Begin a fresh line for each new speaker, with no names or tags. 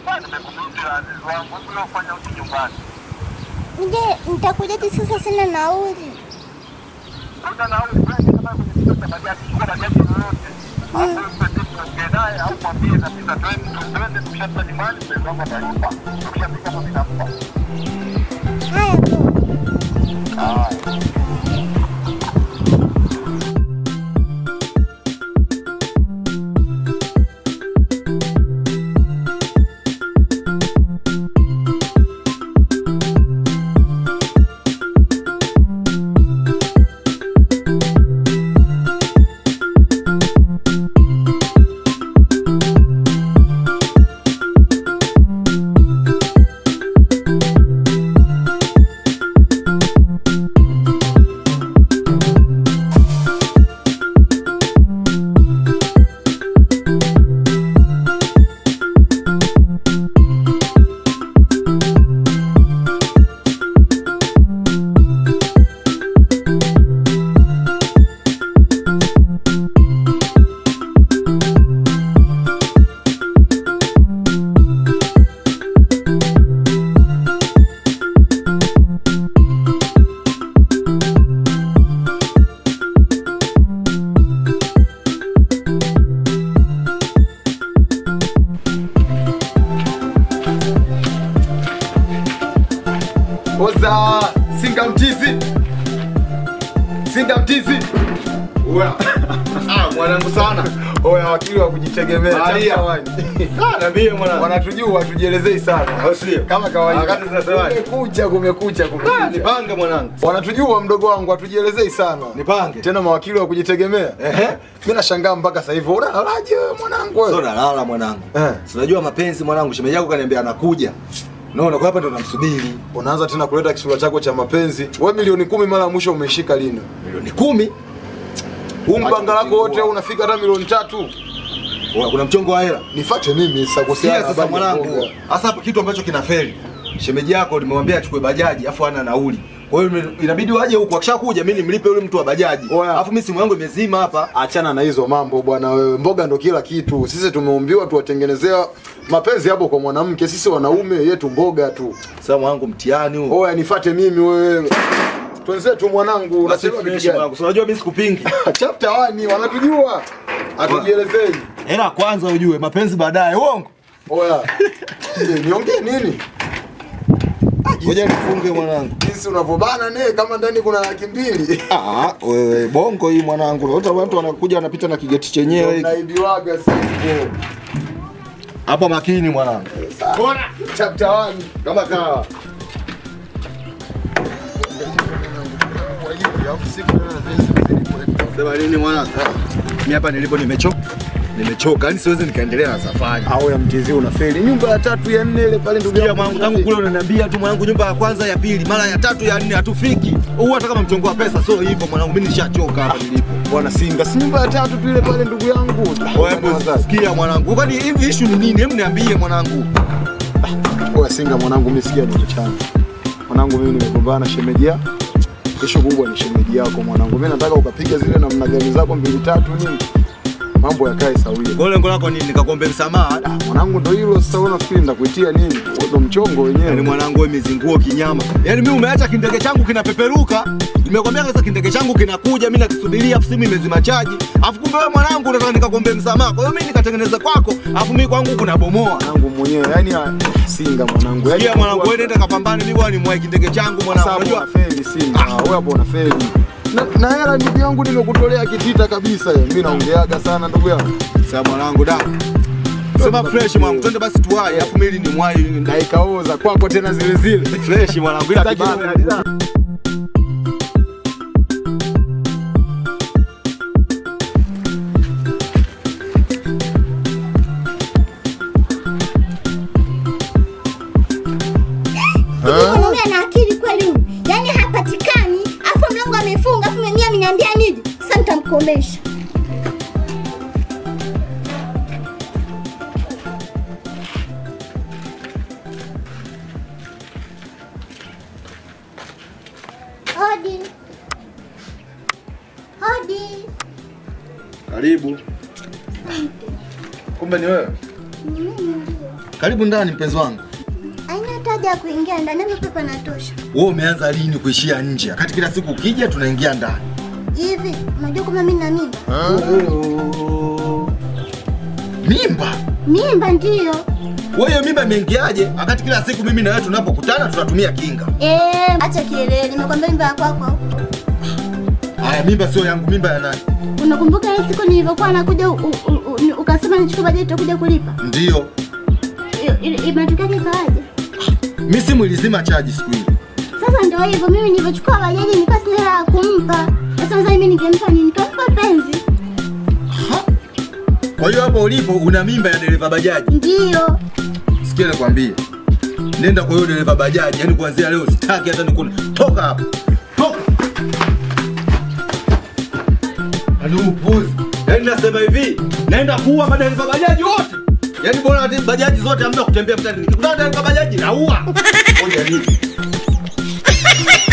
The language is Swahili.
Nje nitakujaje sasa sina nauli. Haya poa.
Oza, singa mtizi. Singa mtizi. Oya. Ah, mwanangu sana. Oya, wakili wa kujitegemea.
Maria.
Chapa wani.
Ah, nabii mwanangu.
Wanatujua, tujielezei sana.
Au sio?
Kama kawaida.
Wakati zinasemaje?
Kumekucha, kumekucha,
Ah,
kumekucha.
nipange mwanangu.
Wanatujua mdogo wangu, hatujielezei sana.
Nipange.
Tena mawakili wa kujitegemea.
Ehe.
Mimi nashangaa mpaka sasa hivi. Unalalaje wewe mwanangu wewe?
Sio nalala mwanangu.
Eh.
Si unajua mapenzi mwanangu, shemeji yako kaniambia anakuja. Unaona kwa hapa ndo namsubiri.
Unaanza tena kuleta kisura chako cha mapenzi. Wewe milioni kumi mara ya mwisho umeishika lini?
Milioni kumi.
Huu mbanga lako wote
kuzingua.
unafika hata milioni tatu.
Oya, Kuna mchongo wa hela.
Nifuate mimi sasa kuhusiana
Sikia
na
sasa
habari ya
mwanangu.
mboga.
Hasa hapo kitu ambacho kinafeli. Shemeji yako nimemwambia achukue bajaji afu hana nauli. Kwa hiyo inabidi waje huku akishakuja mimi nimlipe yule mtu wa bajaji.
Oya.
Alafu mimi simu yangu imezima hapa.
Achana na hizo mambo bwana wewe. Mboga ndo kila kitu. Sisi tumeumbiwa tuwatengenezea mapenzi hapo kwa mwanamke. Sisi wanaume yetu mboga tu.
Sasa mwanangu mtihani huu.
Oya nifuate mimi wewe. Twenzetu mwanangu,
Basi
unasema
fresh
vitu gani?
mwanangu. Si unajua mimi sikupingi.
Chapter 1 wanatujua. Hatujielezei.
Hela kwanza ujue, mapenzi baadaye. Uongo.
Oya. Je, Niongee nini?
Ngoja nifunge mwanangu.
Jinsi unavyobana ne kama ndani kuna laki mbili.
Ah, wewe bongo hii mwanangu. Unaona watu wanakuja wanapita na kigeti chenyewe hiki.
Naibiwaga sasa.
Hapa makini mwanangu.
Bora chapter 1
Kama kawa. Sema nini mwanangu? Mimi hapa nilipo nimechoka. Nimechoka. Yaani siwezi nikaendelea na safari.
au ya mtezi unafeli. Nyumba ya tatu ya nne ile pale ndugu
Sikia
yangu.
mwanangu, tangu kule unaniambia tu mwanangu, nyumba ya kwanza ya pili, mara ya tatu ya nne hatufiki. Huu hata kama mchongo wa pesa sio hivyo mwanangu, mimi nishachoka hapa nilipo.
Bwana Singa, si nyumba ya tatu tu ile pale ndugu yangu.
Wewe hebu sikia mwanangu. Kwani hivi issue ni nini? Hebu niambie mwanangu.
Oya Singa mwanangu, mimi sikia ndugu changu. Mwanangu mimi nimegombana na shemeji yako. Kesho kubwa ni shemeji yako mwanangu. Mimi nataka ukapiga zile namna gani zako mbili tatu nini. Mambo yakae sawia.
Kwa lengo lako nini? Nikakuombe msamaha?
Mwanangu ndo hilo sasa wewe unafikiri nitakuitia nini? Wewe ndo mchongo wenyewe.
Yaani mwanangu wewe mizinguo kinyama. Yaani mimi umeacha kindege changu kinapeperuka. Nimekwambia sasa kindege changu kinakuja, mimi nakisubiria afu simu imezima chaji. Afu kumbe wewe mwanangu unataka nikakuombe msamaha. Kwa hiyo mimi nikatengeneza kwako, afu mimi kwangu kunabomoa.
mwanangu mwenyewe. Yaani ah, Singa mwanangu. Yaani
Sikia mwanangu wewe nenda kapambane, mimi bwana nimwae kindege changu mwanangu.
Sasa
Unajua?
unafeli Singa. Wewe hapo unafeli. Na, na hela ndugu yangu nimekutolea kitita kabisa. hiyo. Mimi naongeaga sana ndugu yangu.
Sasa mwanangu da. Sema fresh mwanangu, twende basi tuwahi, afu mimi ni mwai
Na ikaoza kwako tena zile zile.
fresh mwanangu ila
Sitaki
kibana.
nini.
Mwanaume ana akili kweli huyu. Yaani hapatikani, afu mlango amefunga, afu mwenyewe ameniambia nije. Sasa nitamkomesha. Hodi. Hodi.
Karibu. Kumbe ni wewe? Karibu ndani mpenzi wangu.
Haina hata haja ya kuingia ndani, hapa pepo natosha.
Wewe umeanza lini kuishia nje? Wakati kila siku ukija tunaingia ndani.
Hivi unajua kama mimi na mimba?
Mimba?
Mimba ndiyo.
Wewe hiyo mimba imeingiaje? Wakati kila siku mimi na wewe tunapokutana tunatumia kinga.
Eh, acha kielele, nimekwambia mimba ya kwako.
Haya, mimba sio yangu, mimba ya nani?
Unakumbuka ile siku nilivyokuwa nakuja u- u- u- u- ukasema nichukue bajeti utakuja kulipa?
Ndio.
Iyo- ile- Imetokea kikawaje?
Mimi simu ilizima chaji siku hiyo.
Sasa ndio hivyo, mimi nilivyochukua bajaji nilikuwa sina hela ya kumpa. Sasa sasa mimi ningempa nini? Nikampa penzi.
Kwa hiyo hapo ulipo una mimba ya dereva bajaji.
Ndiyo.
Sikia nikwambie. Nenda kwa hiyo dereva bajaji, yani kuanzia leo sitaki hata nikuna. Toka hapo. Toka. Ani upuzi. Yaani nasema hivi, naenda kuua madereva bajaji wote. Yaani bora hata bajaji zote hamna kutembea mtaani. Nikikutana na dereva bajaji naua. Ngoja nini?